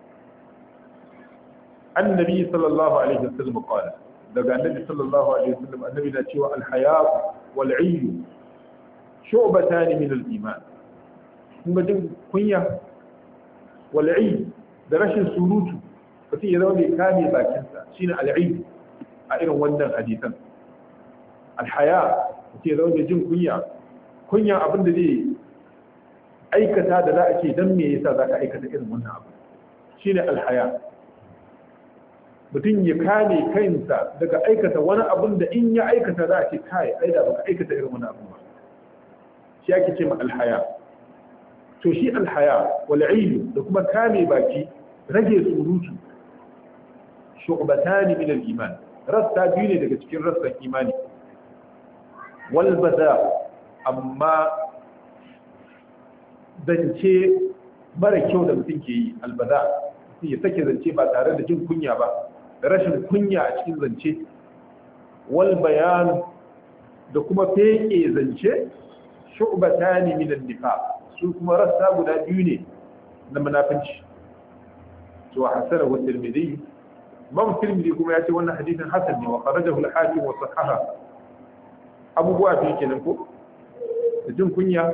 annabi sallallahu alaihi wasallam qala daga annabi sallallahu alaihi wasallam annabi na cewa al-haya wal 'ayyu shu'batan min al-iman kuma jin kunya wal 'ayyu da rashin surutu mutum ya zama mai kame bakinsa shine al-'ayyu a irin wannan hadisan al-haya mutum ya zama mai jin kunya kunya abin da zai aikata da za a ce dan me yasa za ka aikata irin wannan abu shine al-haya mutum ya kame kansa daga aikata wani abin da in ya aikata za a ce kai ai da baka aikata irin wani abu ba shi ake ce ma alhaya to shi alhaya wal ilm da kuma kame baki rage surutu shu'batan min al-iman rasta biyu ne daga cikin rassan imani wal bada amma zance mara kyau da mutum ke yi albada mutum ya sake zance ba tare da jin kunya ba da rashin kunya a cikin zance wal bayan da kuma feke zance shu'batani min an-nifaq su kuma rassa guda biyu ne na munafinci to hasana wa tirmidhi imam tirmidhi kuma ya ce wannan hadisin hasan ne wa kharajahu al-hakim wa sahaha abubuwa biyu kenan ko da jin kunya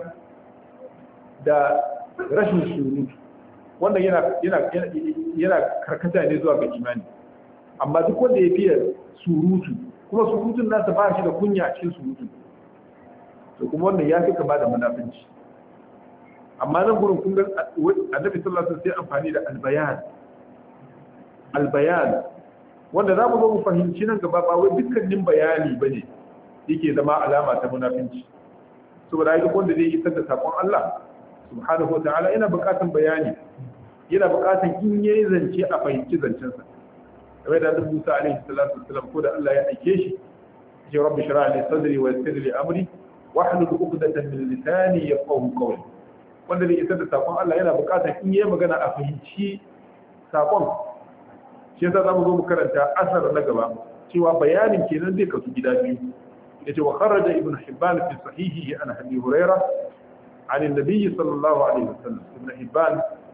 da rashin surutu wannan yana yana yana karkata ne zuwa ga imani amma duk wanda ya fiye surutu kuma surutun nasa ba shi da kunya a cikin surutu to kuma wannan ya fi kama da munafinci amma nan gurin kun ga annabi sallallahu alaihi wasallam sai amfani da albayan albayan wanda za mu zo mu fahimci nan gaba ba wai dukkanin bayani bane yake zama alama ta munafinci saboda duk wanda zai isar da sakon Allah subhanahu wa ta'ala yana buƙatan bayani yana buƙatan in yayi zance a fahimci zancensa kamar da Annabi Musa alaihi salatu wassalam ko da Allah ya aike shi ya rabbi shrah li sadri wa yassir li amri wa hlul 'uqdatan min lisani yafqahu qawli wanda zai isar da sakon Allah yana buƙatan in yayi magana a fahimci sakon shi yasa zamu zo mu karanta asar na gaba cewa bayanin kenan zai kasu gida biyu yace wa kharaja ibn hibban fi sahihihi an abi hurairah عن النبي صلى الله عليه وسلم ابن حبان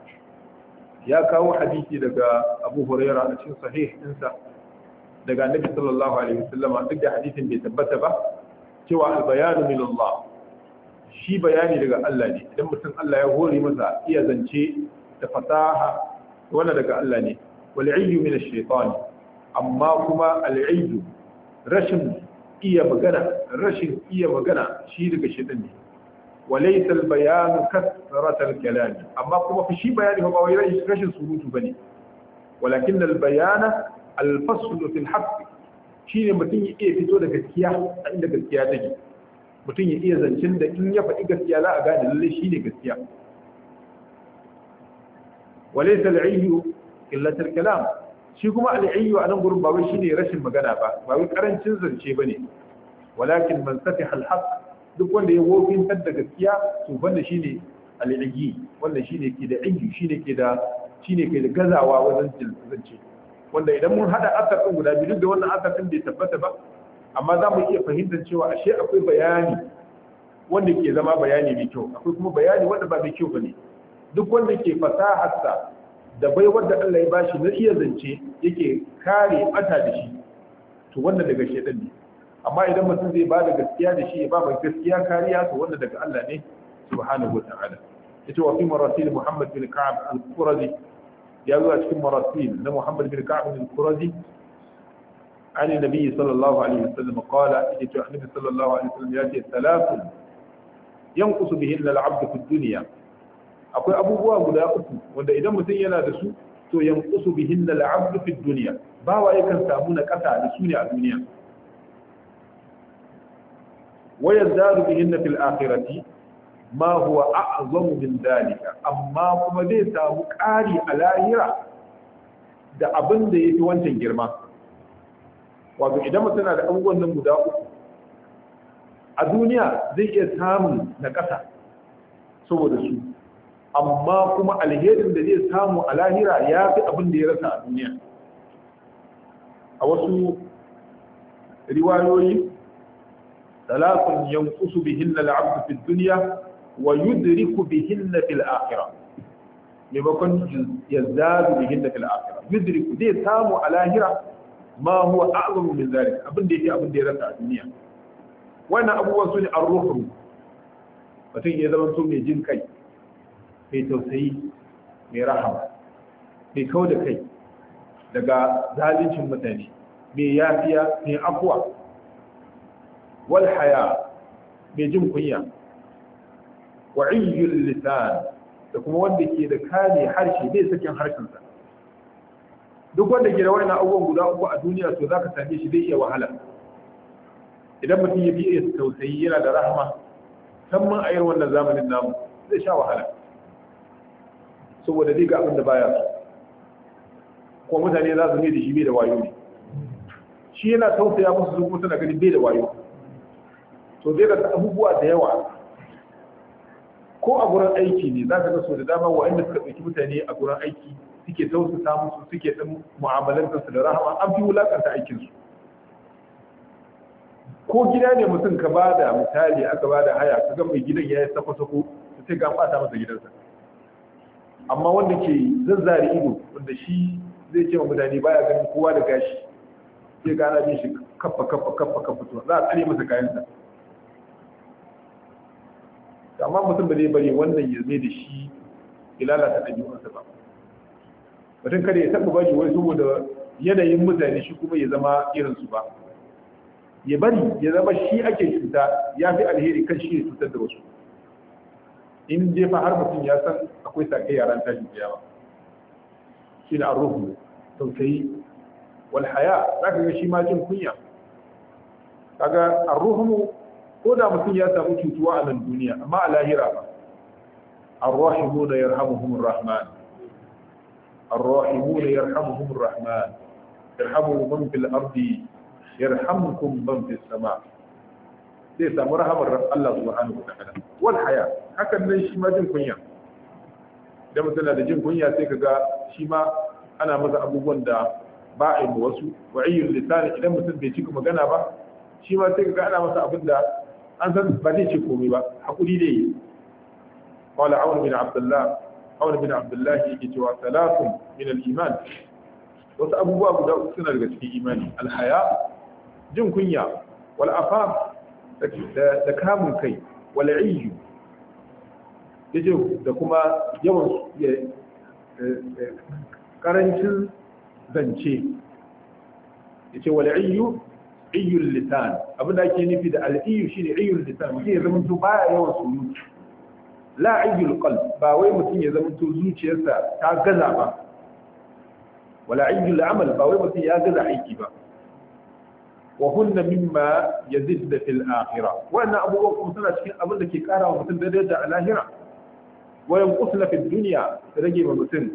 ya kawo hadisi daga Abu Huraira a cikin sahih ɗinsa daga Annabi sallallahu alaihi wasallam duk da hadisin bai tabbata ba cewa al-bayanu min Allah shi bayani daga Allah ne idan mutum Allah ya hore masa iya zance da fasaha wannan daga Allah ne wal ayyu min ash-shaytan amma kuma al-ayyu rashin iya magana rashin iya magana shi daga shaytan ne وليس البيان كثرة الكلام أما كما في شيء بيان هو ما رشن سروت بني ولكن البيان الفصل في الحق شيء متين يئي فتو da gaskiya a inda gaskiya take mutum ya iya zancen da in ya faɗi gaskiya za a gane lalle shi ne gaskiya walaysa al-ayyu illat al-kalam shi kuma al-ayyu a nan gurin ba wai shine rashin magana ba ba wai karancin zance bane walakin man safiha al-haqq duk wanda ya wofintar da gaskiya to wanda shine al'igi wanda shine ke da inji shine ke da shine ke da gazawa wajen zance wanda idan mun hada asar din guda biyu duk da wannan asar din bai tabbata ba amma za mu iya fahimtar cewa ashe akwai bayani wanda ke zama bayani mai kyau akwai kuma bayani wanda ba mai kyau bane duk wanda ke fasaharsa da bai wanda Allah ya bashi na iya zance yake kare bata da shi to wannan daga shedan ne amma idan mutum zai ba da gaskiya da shi ya ba mai gaskiya kariya to wanda daga Allah ne subhanahu wata'ala yace wa fi marasil Muhammad bin Ka'ab al-Qurazi ya zo a cikin marasil na Muhammad bin Ka'ab al-Qurazi عن النبي صلى الله عليه وسلم قال النبي صلى الله عليه وسلم ياتي ثلاث ينقص بهن العبد في الدنيا akwai abubuwa guda uku wanda idan mutum yana da su to yanqusu bihinna al-'abd fi dunya bawa yakan samu na kasa da su ne a duniya wa yazdadu bihinna fil akhirati ma huwa a'zamu min dalika amma kuma zai samu ƙari a lahira da abin da yafi wancan girma wato idan mutum na da abubuwan nan guda uku a duniya zai iya samun na ƙasa saboda su amma kuma alherin da zai samu a lahira ya fi abin da ya rasa a duniya a wasu riwayoyi talakun yankusu bihinna al'abdu fi dunya wa yudriku bihinna fil akhirah maimakon yazdadu bihinna fil akhirah yudriku zai samu a lahira ma huwa a'zamu min zalik abin da yake abin da ya rasa a duniya wannan abubuwan su ne ar-ruhu mutum ya zama to mai jin kai mai tausayi mai rahama mai kau da kai daga zalincin mutane mai yafiya mai afuwa wal haya mai jin kunya wa iyyul lisan da kuma wanda ke da kane harshe bai sakin harshensa duk wanda ke da wani abubuwan guda uku a duniya to zaka same shi zai iya wahala idan mutum ya fiye tausayi yana da rahama musamman a irin wannan zamanin namu zai sha wahala saboda zai ga abin da baya so kuma mutane za su ne da shi bai da wayo ne shi yana tausaya musu su kuma suna ganin bai da wayo to zai ga abubuwa da yawa ko a gurin aiki ne za ka ga so da dama wa'anda suka ɗauki mutane a gurin aiki suke tausasa musu suke ɗan mu'amalantarsu da rahama an fi wulakanta aikinsu ko gida ne mutum ka ba da misali aka ba da haya ka ga mai gidan ya yi sako-sako sai ga ɓata masa gidansa amma wanda ke zazzare ido wanda shi zai ce wa mutane baya ganin kowa da gashi sai gana bin shi kafa kafa kafa kafa to za a tsare masa kayansa amma mutum ba zai bari wannan ya zai da shi ilalata ɗabi'unsa ba mutum kada ya taɓa bari wai saboda yanayin mutane shi kuma ya zama irinsu ba ya bari ya zama shi ake cuta ya fi alheri kan shi ya cutar da wasu in dai fa har mutum ya san akwai sake yaran tashin kiyama shi da arruhu tausayi wal haya zaka ga shi ma jin kunya kaga arruhu ko da mutum ya samu cutuwa a nan duniya amma a lahira ba arrahimun yarhamuhum arrahman arrahimun yarhamuhum arrahman yarhamu man fil ardi yarhamkum man fis sama' zai samu rahamar Allah subhanahu wa ta'ala wal haya hakan nan shi ma jin kunya da mutum da jin kunya sai kaga shi ma ana masa abubuwan da ba a yi wasu wa ayyul lisan idan mutum bai cika magana ba shi ma sai kaga ana masa abin da an san ba zai ce komai ba hakuri dai yi qala awn bin abdullah awn bin abdullah yake cewa salatun min al-iman wasu abubuwa guda uku suna daga cikin imani al-haya jin kunya wal afaf da kamun kai wala iyu yace da kuma yawan karancin zance yace wala iyu iyul lisan abinda ake nufi da al-iyu shine iyul lisan mutum ya zama to baya yawan surutu la iyul qalb ba wai mutum ya zama to zuciyarsa ta gaza ba wala iyul amal ba wai mutum ya gaza aiki ba وهن مما يزيد في الآخرة وأن أبو بكر سنة شيء أبدا كي كارا ومثل درجة الآخرة وينقصنا في الدنيا رجي ومثل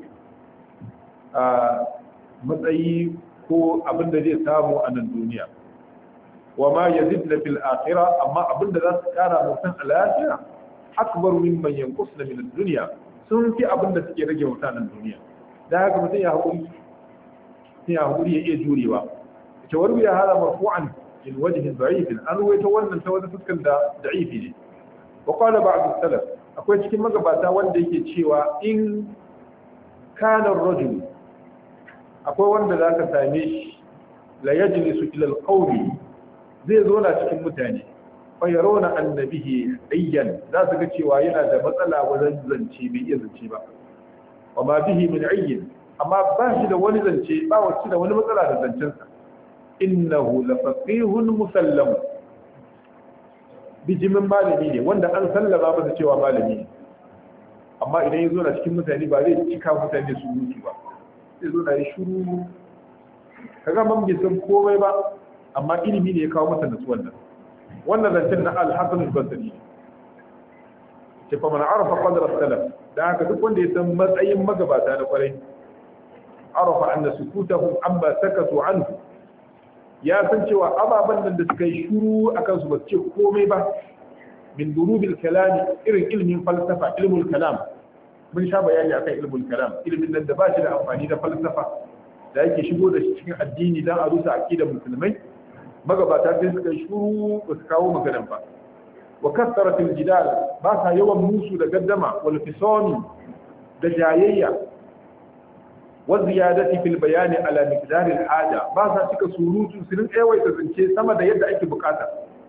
matsayi ko abin da zai samu a nan duniya wa ma yazidna fil akhirah amma abin da za su kara mutum a lafiya akbar mimman yanqusna min ad-dunya sun fi abin da suke rage mutanen duniya da haka mutum ya hakuri ya hakuri ya iya jurewa تروي هذا مرفوعا من وجه ضعيف أن يتولى سوى فسكا ضعيف وقال بعض السلف أقول cikin magabata wanda yake cewa in kana rajul akwai wanda zaka same shi la yajlisu ila alqawmi zai zo na cikin mutane fa yarawna annabihi ayyan za su ga cewa yana da matsala wajen zance bai iya zance ba wa ma bihi min ayyin amma ba shi da wani zance ba wacce da wani matsala da zancensa innahu lafaqihun musallam bijimin malami ne wanda an sallama masa cewa malami ne amma idan ya zo na cikin mutane ba zai cika mutane su mutu ba zai zo na yi shuru kaga man bai san komai ba amma ilimi ne ya kawo masa nutsuwan nan wannan zancen na al-hasan al-basri ce fa man arafa qadra salaf da haka duk wanda ya san matsayin magabata na kwarai arafa anna sukutahum amma sakatu anhu ya san cewa ababen nan da suka yi shuru akan su ba su ce komai ba min durubil kalami irin ilmin falsafa ilmul kalam mun sha bayani akan ilmul kalam ilmin nan da ba shi da amfani da falsafa da yake shigo da shi cikin addini dan a rusa aqidar musulmai magabata sai suka yi shuru ba su kawo maganan ba wa kasaratul jidal ba sa yawan musu da gaddama wal fisami da jayayya wa ziyadati fil bayani ala miqdar al haja ba sa cika surutu su rin tsawaita zance sama da yadda ake bukata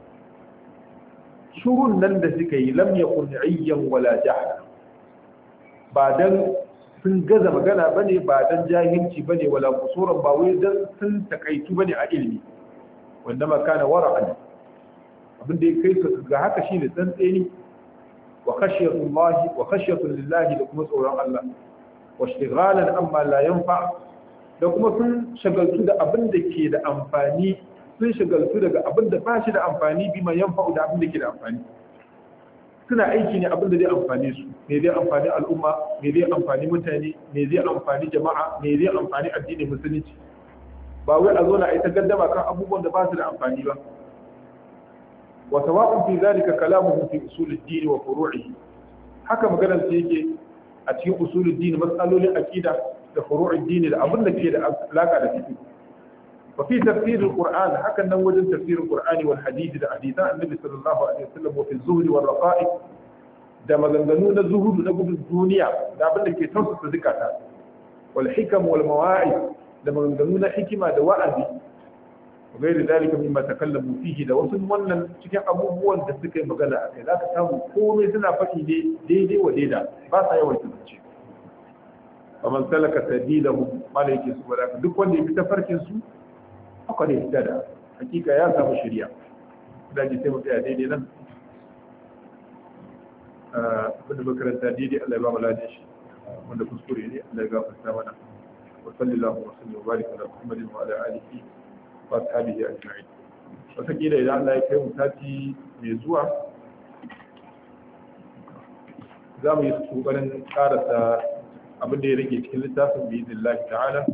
shurun nan da suka yi lam yakun ayyan wala jahla ba dan sun gaza magana bane ba dan jahilci bane wala kusuran ba wai dan sun takaitu bane a ilimi wanda ma kana wara'an abin da ya kai su ga haka shine tsantseni wa khashyatullahi wa khashyatu lillahi da kuma tsoron Allah wa ishtighalan amma la yanfa da kuma sun shagaltu da abin da ke da amfani sun shagaltu daga abin da ba shi da amfani bi mai yanfa da abin da ke da amfani suna aiki ne abin da zai amfani su me zai amfani al'umma me zai amfani mutane me zai amfani jama'a me zai amfani addinin musulunci ba wai a zo na aita gaddama kan abubuwan da ba su da amfani ba wa sawa'un fi zalika kalamuhum fi usul ad-din wa furu'ihi haka maganar su yake a cikin usul ad-din mas'alolin aqida da furu'ud din da abin da ke da alaka da fiqh wa fi tafsir al-qur'an hakan nan wajen tafsir al-qur'an wal hadith da hadithan annabi sallallahu alaihi wasallam wa fi zuhd wal raqa'iq da maganganu na zuhudu na gudun duniya da abin da ke tausasa zikata wal hikam wal mawa'iz da maganganu na hikima da wa'azi wa gairi dalika mimma takallamu fihi da wasu wannan cikin abubuwan da suka yi magana a kai zaka samu komai suna faɗi ne daidai wa daida ba sa yawan tunance fa man salaka sabilahu mala yake su baraka duk wanda ya bi tafarkin su haka ne da hakika ya samu shari'a da ji sai mu tsaya daidai nan abin da makaranta daidai Allah ya ba mu ladan shi wanda kuskure ne Allah ya gafarta mana وصلى الله وسلم وبارك على محمد وعلى اله واصحابه اجمعين wataƙila idan Allah ya kai mu sati mai zuwa za mu yi ƙoƙarin ƙarasa abin da ya rage cikin littafin bi izin ta'ala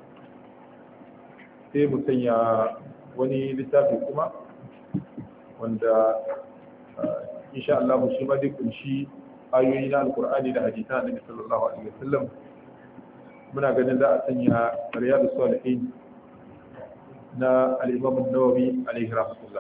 sai mu sanya wani littafi kuma wanda insha Allah shi ma zai kunshi ayoyi na alkur'ani da hadisa annabi sallallahu alaihi wasallam muna ganin za a sanya riyadu salihin na al-imam an-nawawi alaihi rahmatullah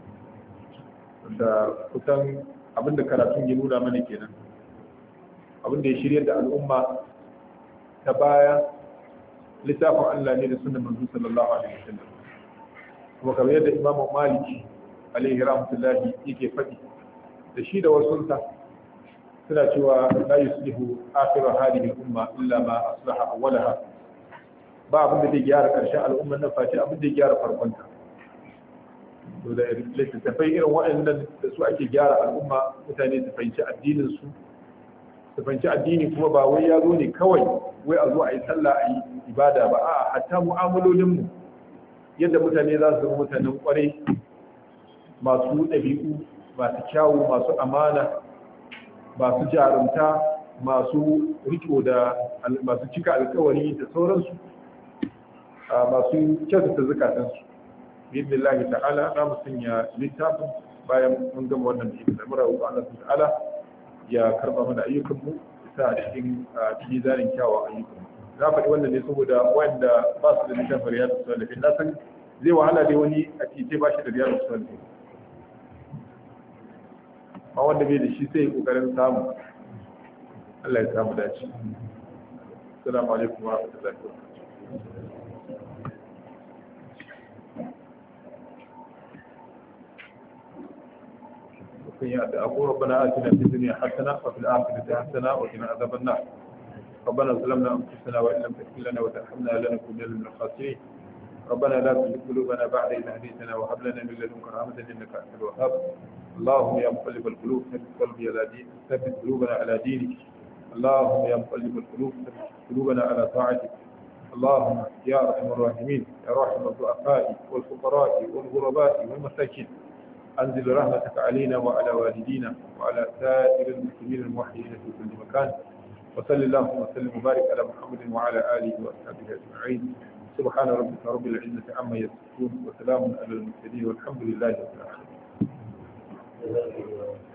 da kusan abinda karatun ya nuna mana kenan abinda ya shirya da al'umma ta baya littafin Allah ne da sunan manzo sallallahu alaihi wasallam kuma kamar yadda imam malik alaihi rahmatullah yake faɗi da shi da wasunsa suna cewa la yuslihu akhiru hadhihi al-umma illa ma aslaha awwalaha ba abin da zai gyara karshen al'ummar nan face abin da ya gyara farkon ta to da littattafai irin waɗannan da su ake gyara al'umma mutane su fahimci addinin su su fahimci addini kuma ba wai ya zo ne kawai wai a zo a yi sallah a yi ibada ba a hatta mu'amalolin mu yadda mutane za su zama mutanen kwarai masu ɗabi'u masu kyawu masu amana masu jarumta masu riko da masu cika alkawari da sauransu masu kyautata zukatansu bidillahi ta'ala za mu sanya littafin bayan mun gama wannan da ibn amra wa Allah ta'ala ya karba mana ayyukan mu sa a cikin mizanin kyawawan ayyukan za faɗi wannan ne saboda wanda ba su da littafin riyadu salihin na san zai wahala dai wani a titi ba shi da riyadu salihin ma wanda bai da shi sai yi kokarin samu Allah ya samu dace assalamu alaikum wa rahmatullahi wa barakatuh أقول ربنا آتنا في الدنيا حسنة وفي الآخرة حسنة وقنا عذاب النار ربنا ظلمنا أنفسنا وإن لم تغفر لنا وترحمنا لنكونن من الخاسرين ربنا لا تزغ قلوبنا بعد إذ هديتنا وهب لنا من لدنك رحمة إنك أنت الوهاب اللهم يا مقلب القلوب ثبت قلبي على دينك ثبت قلوبنا على دينك اللهم يا مقلب القلوب ثبت قلوبنا على طاعتك اللهم يا ارحم الراحمين يا راحم الضعفاء والفقراء والغرباء والمساكين انزل رحمتك علينا وعلى والدينا وعلى سائر المسلمين الموحدين في كل مكان وصل اللهم وسلم وبارك على محمد وعلى اله واصحابه اجمعين سبحان ربك رب العزه عما يصفون وسلام على المرسلين والحمد لله رب العالمين